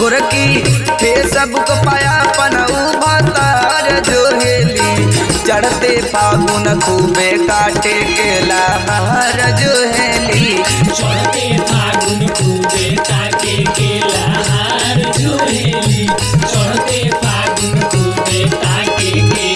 गोरकी फेसबुक पाया पनऊ भतार जोहेली चढ़ते फागुन खूबे काटे के लहर जोहेली चढ़ते फागुन खूबे ताके के लहार जोहेली चढ़ते फागुन खूबे ताके के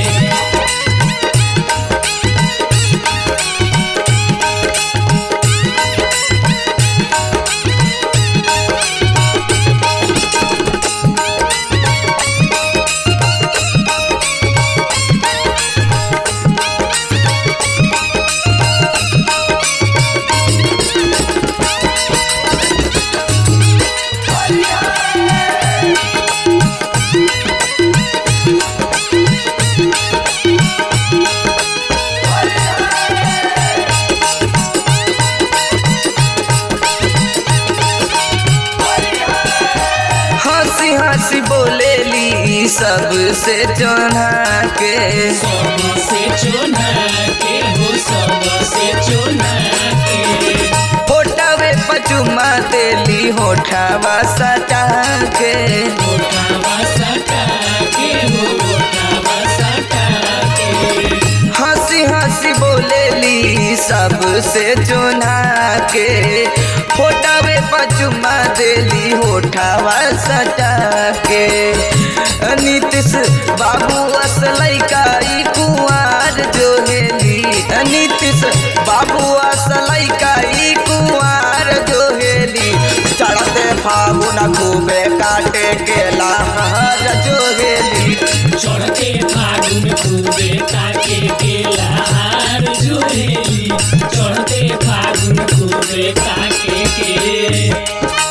हंसी हंसी बोलेली सबसे चोना के सबसे चोना के हो सबसे चोना के होठवे पचुमा देली होठवा सटा के ओठावा सटा के हो ओठावा सटा के हंसी हंसी बोलेली सबसे चुना के होठवे पचुमा देली होठवा सटा के नीतीश बाबू असलई का ई कुंवार जोहेली नीतीश बाबू असलई का ई कुंवार जोहेली चढ़ते फागुन खूबे काटे के लहर जोहेली चढ़ते फागुन खूबे ताके के लहार जोहेली चढ़ते फागुन खूबे ताके के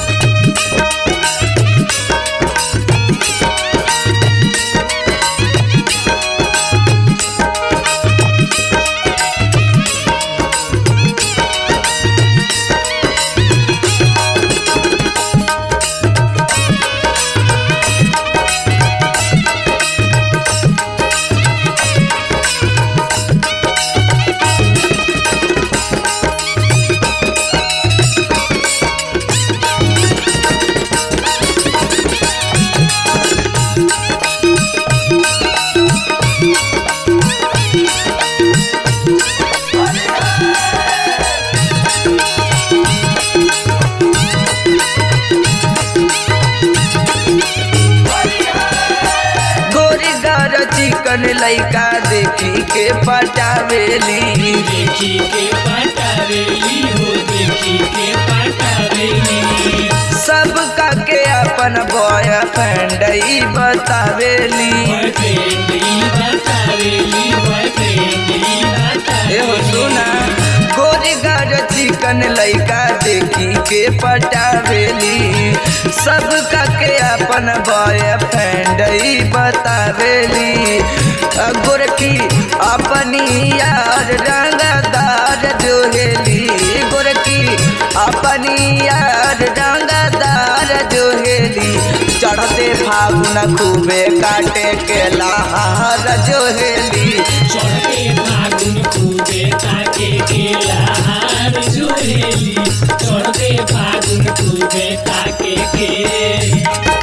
गोरी गर चिकन लइका देखी के पटावेली देखी के पटावेली हो देखी के पटावेली सबका के अपन बॉयफ्रेंड ई बतावेली बॉयफ्रेंड ई बतावेली बॉयफ्रेंड ई एहो बतावेली सुना गोरी गर चिकन लइका देखी के पटावेली सबका के अपन बॉयफ्रेंड ई बतावेली अ गोरकी अपनी यार रंगदार जोहेली गोरकी अपनी यार रंगदार जोहेली चढ़ते फागुन खूबे काटे के लहार जोहेली चढ़ते फागुन खूबे ताके के लहार जोहेली चढ़ते फागुन खूबे ताके के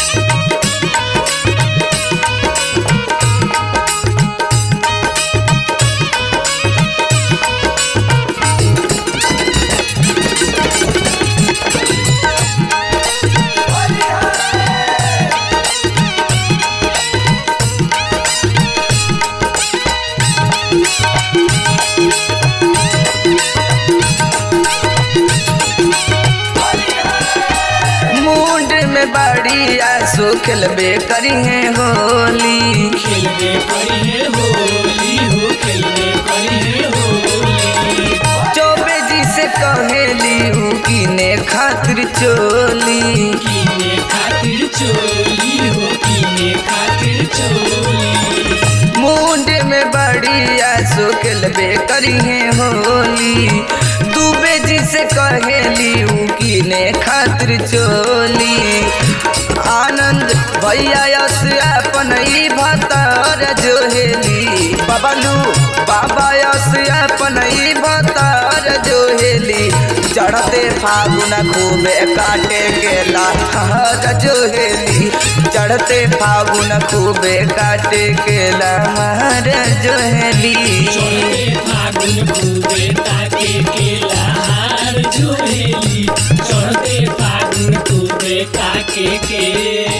मुंड में बड़ी आंसू खेलबे करी है होली खेलबे करिए होली हो खेलबे करिए होली चौबे जी से कहेली ऊ कीने खातिर चोली कीने खातिर चोली हो कीने खातिर चोली मुंड में बड़ी आंसू खेलबे करी है होली दुबे जी से कहेली ऊ कीने खातिर चोली आनंद भैया यस अपन ई भतर जोहेली बबलू बाबा यस अपन ई भतर जोहेली चढ़ते फागुन खूबे काटे केला हर जोहेली चढ़ते फागुन खूबे काटे केला हर जोहेली चढ़ते फागुन खूबे ताके केला हार जोहेली चढ़ते फागुन खूबे ताके के